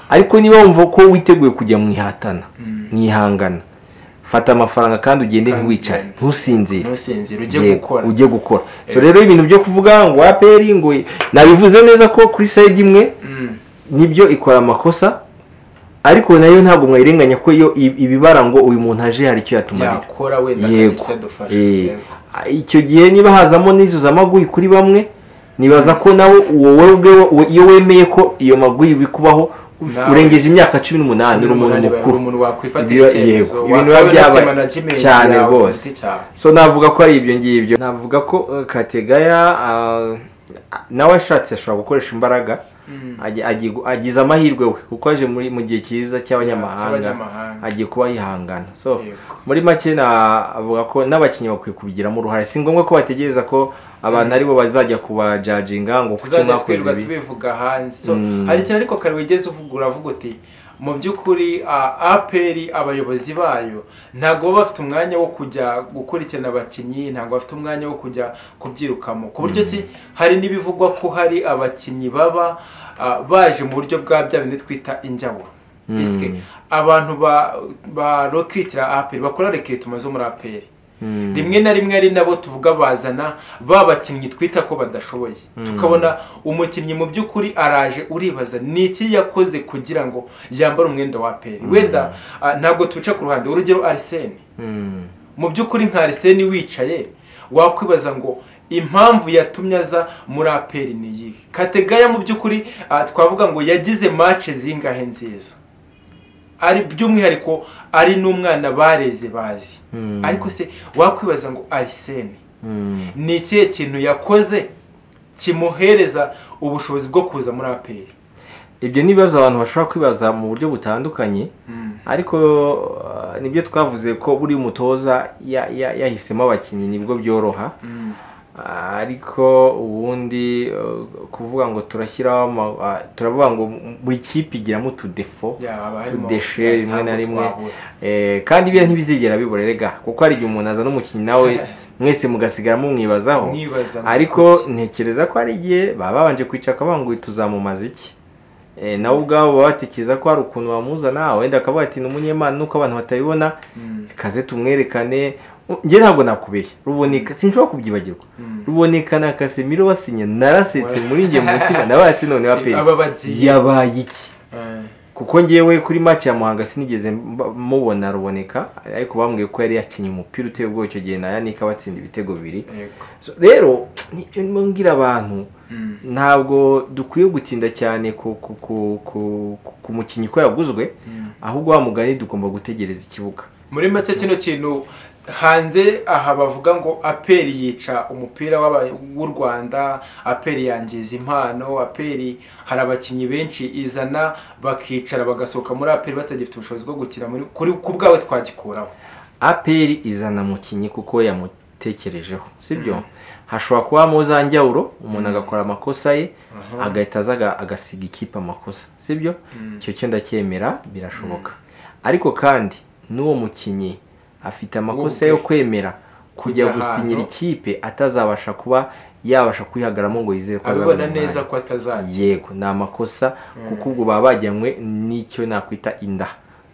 ariko niba wumva ko witeguye kujya mu ihatana mu ihangana fata amafaranga kandi ugende ntiwicare ntusinzire ujye gukora rero ibintu byo kuvuga ngo aperi ngo nabivuze neza ko kuri sayidi imwe nibyo ikora amakosa ariko nayo ntabwo mwayirenganya ko iyo ibibara ngo uyu muntu aje hari icyo yatumarira yego icyo gihe niba hazamo n'izo z'amaguyi kuri bamwe nibaza ko nawe wowe iyo wemeye ko iyo maguyi bikubaho urengeje imyaka cumi n'umunani uri umuntu mukuru yego ibintu biba byabaye cyane rwose so navuga ko ari ibyo ngibyo navuga ko kategaya nawe ashatse ashobora gukoresha imbaraga agize amahirwe we kuko aje mu gihe cyiza cy'abanyamahanga agiye kuba yihangana so muri make navuga ko n'abakinnyi bakwiye kubigiramo uruhare si ngombwa ko bategereza ko abantu aribo bazajya kubajajinga ngo kuki mwakoze ibi tubivuga hanze hari ikintu ariko kare wigeze uvuga uravuga uti mu by'ukuri aperi abayobozi bayo ntabwo baba bafite umwanya wo kujya gukurikirana abakinnyi ntabwo bafite umwanya wo kujya kubyirukamo ku buryo ki hari n'ibivugwa ko hari abakinnyi baba baje mu buryo bwa bya bindi twita injyaburo isike abantu ba ba rokiritira aperi bakora rekirituma zo muri aperi rimwe na rimwe ari nabo tuvuga bazana ba bakinnyi twita ko badashoboye tukabona umukinnyi mu by'ukuri araje uribaza ni iki yakoze kugira ngo yambare umwenda wa aperi wenda ah, ntabwo tubica ku ruhande urugero arisene mu by'ukuri nka arisene wicaye wakwibaza ngo impamvu yatumye aza muri aperi ni iyihe kategaya mu by'ukuri ah, twavuga ngo yagize mace zingahe nziza ari by'umwihariko ari n'umwana bareze bazi ariko se wakwibaza ngo arisene ni ikihe kintu yakoze kimuhereza ubushobozi bwo kuza muri aperi ibyo ni ibibazo abantu bashobora kwibaza mu buryo butandukanye ariko uh, nibyo twavuze ko buri mutoza ya- ya- yahisemo abakinnyi nibwo byoroha ariko ubundi uh, kuvuga ngo turashyiraho ama- uh, turavuga ngo buri kipe igiramo utudefo tudeshe rimwe na rimwe Eh, kandi biriya ntibizigera bibura rega kuko hari igihe umuntu azana umukinnyi nawe mwese mugasigara mumwibazaho mwibaza ngo ariko ntekereza ko hari igihe baba babanje kwicara akavuga ngo tuzamumaza iki Eh, nawe ubwabo baba batekereza ko hari ukuntu bamuzana wenda akavuga ati ni umunyemana nuko abantu batabibona Mm. kaze tumwerekane njye ntabwo nakubeshya ruboneka sinshobora kubyibagirwa Mm. ruboneka na kasemiro basinye narasetse muri njye mu mutima nabaye si none wapeye Aba bagiye. yabaye iki Eh, kuko ngewe kuri match ya muhanga sinigeze mba- mubona ruboneka ariko bambwiye ko yari yakinnye umupira uteye ubwoba icyo gihe na yanika batsinda ibitego bibiri yego. So, rero nicyo ndimo mbwira abantu Mm. ntabwo dukwiye gutinda cyane ku ku ku ku- ku- ku mukinnyi ko yaguzwe Mm. ahubwo wa mugani dugomba gutegereza ikibuga muri make kino kintu hanze aha bavuga ngo aperi yica umupira w'aba- w'u rwanda aperi yangiza impano aperi hari abakinnyi benshi izana bakicara bagasohoka muri aperi batagifite ubushobozi bwo gukina muri kuri ku bwawe twagikuraho aperi izana mukinnyi kuko yamutekerejeho sibyo hashobora kubamo za njyawuro umuntu agakora amakosa ye agahita aza aga- agasiga ikipe amakosa sibyo icyo cyo ndacyemera birashoboka ariko kandi n'uwo mukinnyi afite amakosa Ubwe. yo kwemera Kujya kujya gusinyira ahantu. ikipe atazabasha kuba yabasha kwihagaramo ngo yizere ko azabona abibona umwanya. neza ko atazakira yego ni amakosa kuko ubwo baba bajyanywe n'icyo nakwita inda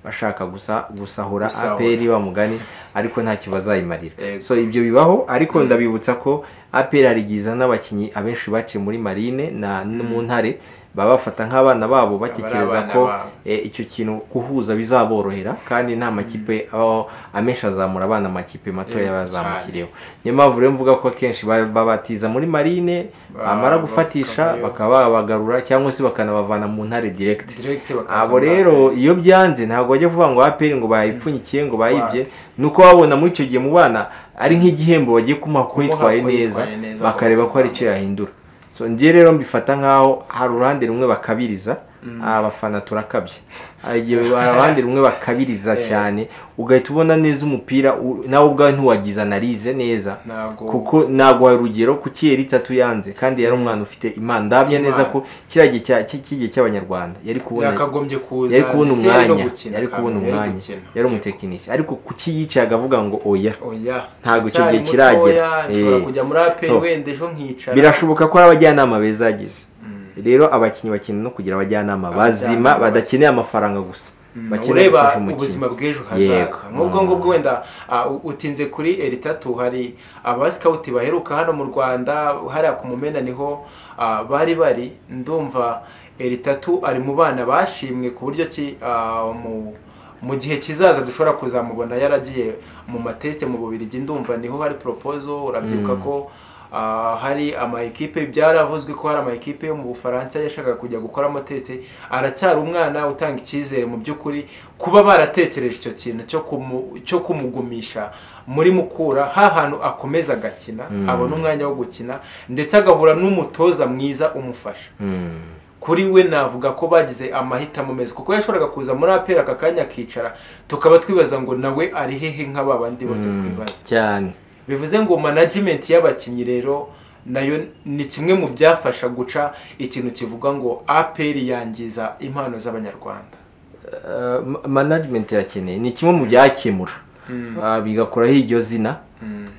bashaka gusa gusahura Gusahura. aperi wa mugani ariko ntacyo bazayimarira Yego. so ibyo bibaho ariko ndabibutsa ko aperi hari igihe izana abakinnyi abenshi baciye muri marine na no mu ntare baba bafata nk'abana babo batekereza abana ko babo. eh, icyo kintu guhuza bizaborohera kandi nta makipe oh, amenshi azamura abana amakipe matoya Yego, bazamukireho niyo mpamvu rero mvuga ko akenshi ba- babatiza muri marine Ba- bamara gufatisha bakavayo. bakaba babagarura cyangwa se bakanabavana mu ntare direct direkite bakaza abo muri rero iyo byanze ntabwo bajya kuvuga ngo aperi ngo bayipfunyikiye ngo bayibye nuko babona muri icyo gihe mu bana ari nk'igihembo bagiye kumuha kuko Kumuha yitwaye kuko neza yitwaye neza, bakareba ko hari icyo yahindura so njye rero mbifata nk'aho hari uruhande rumwe bakabiriza abafana turakabye hari igihe hari abandi rumwe bakabiriza Eh. cyane ugahita ubona neza umupira u- nawe ubwawe ntiwagize analize neza ntabwo kuko naguha urugero ku kiyeri itatu yanze kandi yari umwana ufite imana ndabye Imana. neza ko kiriya gihe cya- cy- cy'igihe cy'abanyarwanda yari kubona yakagombye kuza yari kubona ndetse yari no umwanya gukina yari kubona kandi, yari umwanya gukina. yari umutekinisiye ariko ku kiyicaye agavuga ngo oya oya Ntabwo icyo Ndacyari gihe kiragera. mutoya, nshobora Eh. kujya muri aperi So, wenda ejo nkicara birashoboka ko hari abajyanama beza yagize Mm. rero abakinnyi bakeneye no kugira abajyanama bazima Abajyanama. badakeneye amafaranga gusa bakeneye ureba gufasha umukinnyi ubuzima bw'ejo Yego. hazaza n'ubwo Mm. ngubwo wenda ah, u- utinze kuri eritatu hari abasikawuti baheruka hano mu rwanda hariya ku mumena niho ah, bari bari ndumva eritatu ari mu bana bashimwe ku buryo ki ah, mu mu gihe kizaza dushobora kuzamubona yaragiye mu mateste mu bubirigi ndumva niho hari poropozo urabyibuka ko ah, hari ama ekipe byaravuzwe ko hari ama ekipe yo mu Bufaransa yashakaga kujya gukora amatete aracyari umwana utanga icyizere mu by'ukuri kuba baratekereje icyo kintu cyo kumu- cyo kumugumisha muri mukura ha hantu akomeza agakina abona umwanya wo gukina ndetse agahura n'umutoza mwiza umufasha Mm. kuri we navuga ko bagize amahitamo meza kuko yashoboraga kuza muri apera aka kanya akicara tukaba twibaza ngo nawe ari hehe nk'aba bandi bose twibaza cyane bivuze ngo management y'abakinnyi rero nayo ni kimwe mu byafasha guca ikintu kivuga ngo APR yangiza impano z'abanyarwanda Uh, ma- management irakeneye ni kimwe mu byakemura Ah, bigakuraho iryo zina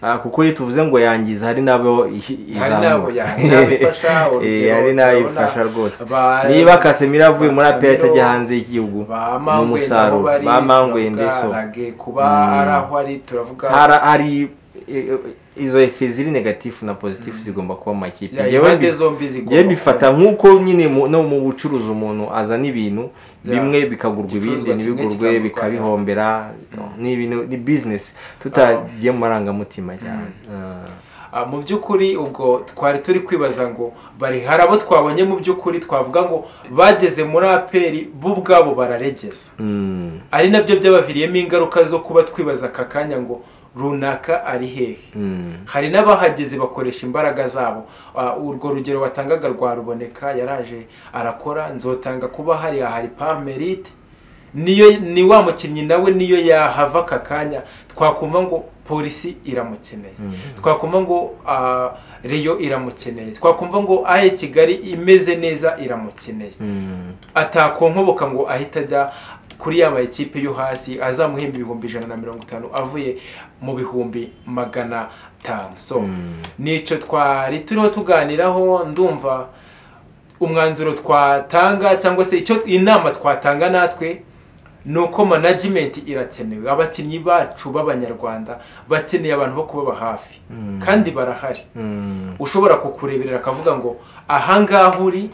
Ah, kuko iyo tuvuze ngo yangiza hari n'abo ihi- hari n'abo izamura ya- n'abo ifasha, urugero Eh, hari n'abo turabona ifasha rwose ba- niba kasemiro avuye muri aperi Casemiro, atajya hanze y'iguhugu ba ni mangwe nabo umusaruro bari ba mangwende so turavuga rage kuba ari aho ari turavuga hari hari eh, izo efe ziri negatifu na pozitifu zigomba kuba mu makipe Ya, Njyewe impande mbi- zombi zigomba njyewe kuba. mbifata nk'uko nyine mu- no mu bucuruzi umuntu azana ibintu Ya. bimwe bikagurwa ibindi Igicuruzwa kimwe ntibigurwe kikagurwa, bikabihombera ni ibintu ni bizinesi tutagiye mu marangamutima cyane Ah, mu by'ukuri ubwo twari turi kwibaza ngo bari hari abo twabonye mu by'ukuri twavuga ngo bageze muri aperi bo ubwabo bararegeza Ah, mm. ari nabyo byabaviriyemo ingaruka zo kuba twibaza aka kanya ngo runaka ari hehe Mm. hari n'abahageze bakoresha imbaraga zabo Ah, urwo rugero watangaga rwa ruboneka yaraje arakora nzotanga kuba hariya hari pamerite niyo ni wa mukinnyi nawe niyo yahava aka kanya twakumva ngo polisi iramukeneye twakumva ngo ah, riyo iramukeneye twakumva ngo ahe kigali imeze neza iramukeneye Mm. atakonkoboka ngo ahite ajya kuri ya mayikipe yo hasi azamuhemba ibihumbi ijana na mirongo itanu avuye mu bihumbi magana atanu so Mm. nicyo twari turiho tuganiraho ndumva umwanzuro twatanga cyangwa se icyo inama twatanga natwe ni uko management irakenewe abakinnyi bacu b'abanyarwanda bakeneye abantu bo kubaba hafi kandi barahari Mm. ushobora kukureberera akavuga ngo ahangaha uri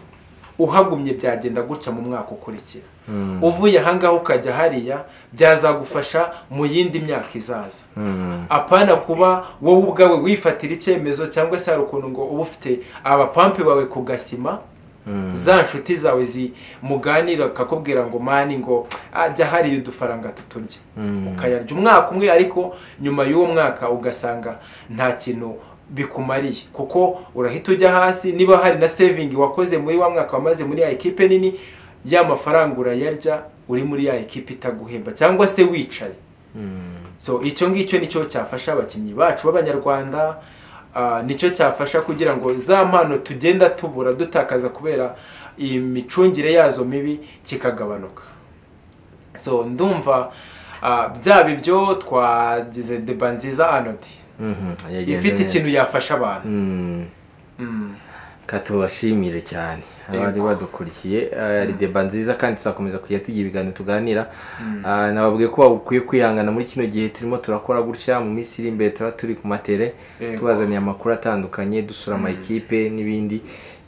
uhagumye byagenda gutya mu mwaka ukurikira Mm. uvuye ahangaha ukajya hariya byazagufasha mu yindi myaka izaza Mm. apana kuba wowe ubwawe wifatira icyemezo cyangwa se hari ukuntu ngo uba ufite abapampe bawe ku gasima Mm. za nshuti zawe zimuganira kakubwira ngo mani ngo ajya hariya udufaranga tuturya Mm. ukayarya umwaka umwe ariko nyuma y'uwo mwaka ugasanga nta kintu bikumariye kuko urahita ujya hasi niba hari na sevingi wakoze muri wa mwaka wamaze muri ya ekipe nini ya mafaranga urayarya uri muri ya ekipe itaguhemba cyangwa se wicaye Mm. so icyo ngicyo nicyo cyafasha abakinnyi bacu b'abanyarwanda ah, nicyo cyafasha kugira ngo za mpano tugenda tubura dutakaza kubera imicungire yazo mibi kikagabanuka so ndumva ah, byaba ibyo twagize deba nziza anodi Mhm. Yagenze ifite neza. ikintu yafasha abantu Mm. Mm. Ka tubashimire cyane abari Yego. badukurikiye eh, ari deba nziza kandi tuzakomeza kujya tugira ibiganiro tuganira Ah, nababwiye ko bakwiye kwihangana muri kino gihe turimo turakora gutya mu minsi iri imbere tuba turi ku matere Yego. tubazaniye amakuru atandukanye dusura amakipe n'ibindi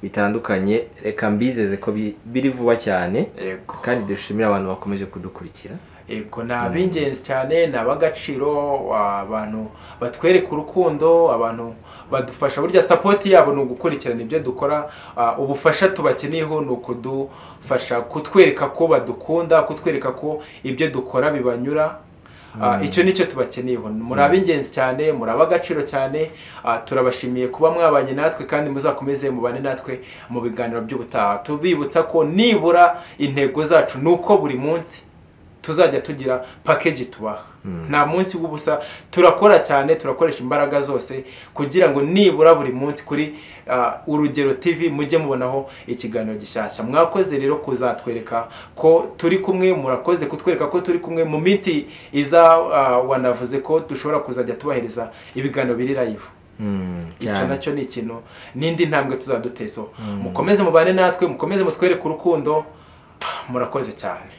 bitandukanye reka mbizeze ko bi- biri vuba cyane yego kandi dushimira abantu bakomeje kudukurikira yego ni ab'ingenzi cyane ni ab'agaciro abantu batwereka urukundo abantu badufasha burya sapoti yabo ni ugukurikirana ibyo dukora ah, ubufasha tubakeneyeho ni ukudufasha kutwereka ko badukunda kutwereka ko ibyo dukora bibanyura Ah, icyo nicyo tubakeneyeho muri ab'ingenzi cyane muri ab'agaciro cyane ah, turabashimiye kuba mwabanye natwe kandi muzakomeze mubane natwe mu biganiro by'ubutaha tubibutsa ko nibura intego zacu ni uko buri munsi tuzajya tugira pakeji tubaha nta munsi w'ubusa turakora cyane turakoresha imbaraga zose kugira ngo nibura buri munsi kuri ah, urugero tv mujye mubonaho ikiganiro gishyashya mwakoze rero kuzatwereka ko turi kumwe murakoze kutwereka ko turi kumwe mu minsi iza ah, wanavuze ko dushobora kuzajya tubahereza ibiganiro biri live Mm, icyo cyane. nacyo ni ikintu n'indi ntambwe tuzadutezeho mukomeze mubane natwe mukomeze mutwereke urukundo murakoze cyane